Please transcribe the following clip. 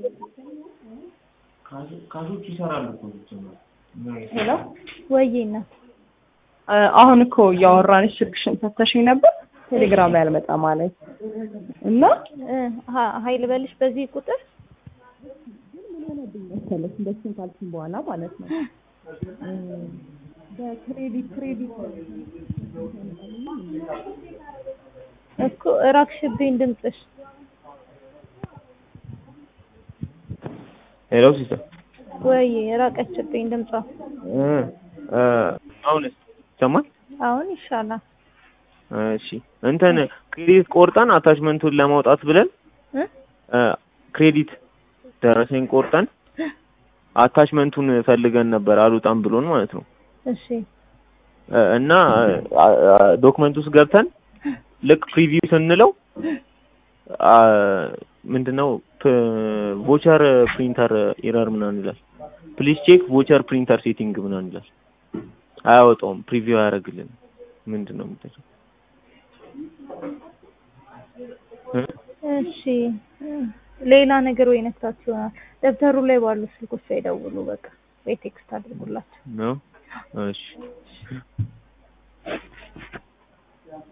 ካሾች ይሰራሉ እኮ ሲጀመር። ሄሎ ወይዬ እናት አሁን እኮ እያወራንሽ ስልክሽን ፈተሽኝ ነበር ቴሌግራም ላይ አልመጣ ማለት እና እ ሀ- ሀይል በልሽ በዚህ ቁጥር መሰለሽ እንደሱን ካልሽኝ በኋላ ማለት ነው በክሬዲት ክሬዲት እኮ እራቅሽብኝ ድምፅሽ ሄሎ ሲስተር ወይዬ ራቀችብኝ ድምጿ እ እ አሁንስ ይሰማል? አሁን ይሻላል እሺ እንትን ክሬዲት ቆርጠን አታችመንቱን ለማውጣት ብለን እ እ ክሬዲት ደረሰኝ ቆርጠን አታችመንቱን ፈልገን ነበር አልወጣም ብሎን ማለት ነው። እሺ እ እና ዶክመንት ውስጥ ገብተን ልክ ፕሪቪው ስንለው አ ምንድነው ቮቸር ፕሪንተር ኤረር ምናምን ይላል። ፕሊዝ ቼክ ቮቸር ፕሪንተር ሴቲንግ ምናምን ይላል። አያወጣውም፣ ፕሪቪው አያደርግልን። ምንድን ነው የምታቸው? እሺ እ ሌላ ነገር ወይ ነክታችሁ ይሆናል። ደብተሩ ላይ ባሉ ስልኮች ላይ ደውሉ በቃ ወይ ቴክስት አድርጉላቸው። ነው እሺ